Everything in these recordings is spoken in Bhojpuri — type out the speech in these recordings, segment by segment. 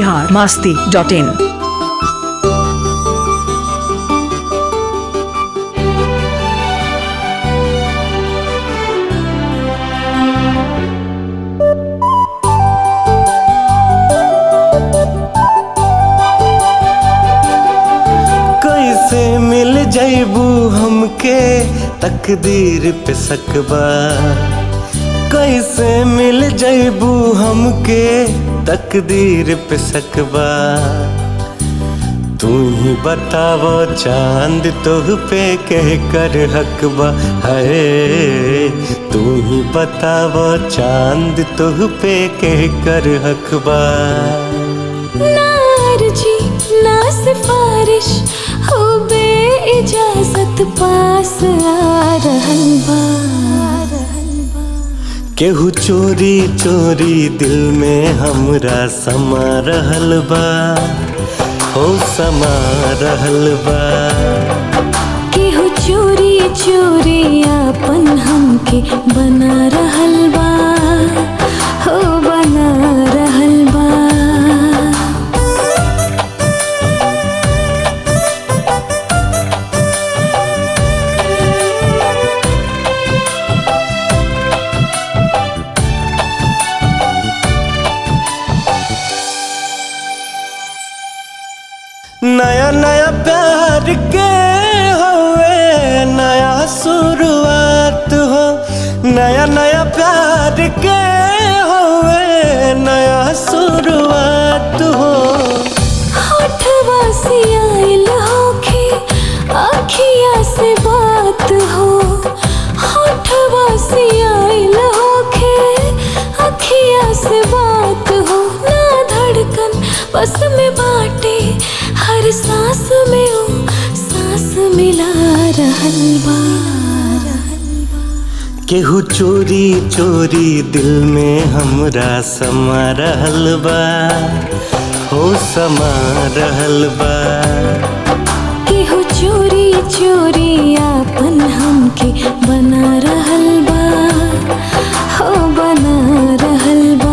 बिहार मास्ती डॉट इन कैसे मिल जैबू हमके तकदीर पे सकबा कैसे मिल जैबू हमके तकदीर पे सकबा तू ही बतावो चांद तोह पे कह कर हकबा है तू ही बतावो चांद तोह पे कह कर हकबा नारजी ना सिफारिश हो बे इजाजत पास आ रहल बा केहू चोरी चोरी दिल में हमरा समा रहल बा हो समा रहल बा केहू चोरी चोरी आपन हमके बना रहल बा हो बना रहल बा नया नया प्यार के होवे नया शुरुआत हो नया नया प्यार के होवे नया शुरुआत हो होठवा से आइल होखे अखिया से बात हो होठवा से आइल होखे अखिया से बात हो ना धड़कन बस में बाटे हर सांस में ओ सांस मिला रहल बा केहू चोरी चोरी दिल में हमरा समा रहल बा हो समा रहल बा केहू चोरी चोरी आपन हमके बना रहल बा हो बना रहल बा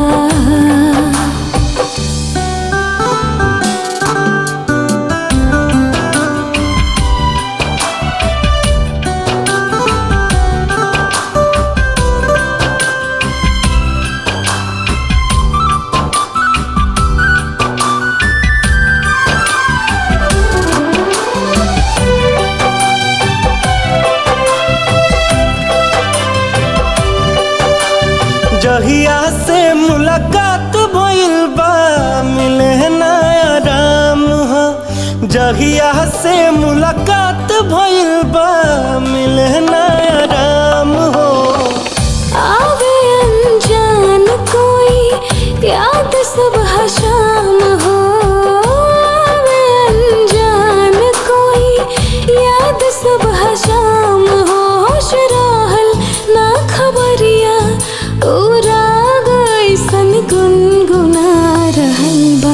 जहिया से मुलाकात भइल बा मिले ना आराम हो जहिया से मुलाकात भइल बा मिले ना आराम हो आवे अनजान कोई याद सुबह शाम हो आवे अनजान कोई याद सुबह शाम हो होश रहल ना खबरिया उरा गइसन गुनगुना रहल बा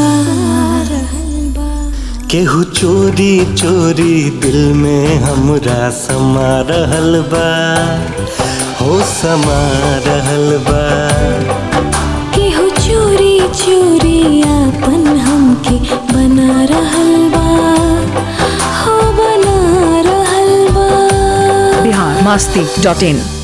केहू चोरी चोरी दिल में हमरा समा रहल बा हो समा रहल बा केहू चोरी चोरी आपन हमके बना रहल बा हो बना रहल बा बिहार मास्ती डॉट इन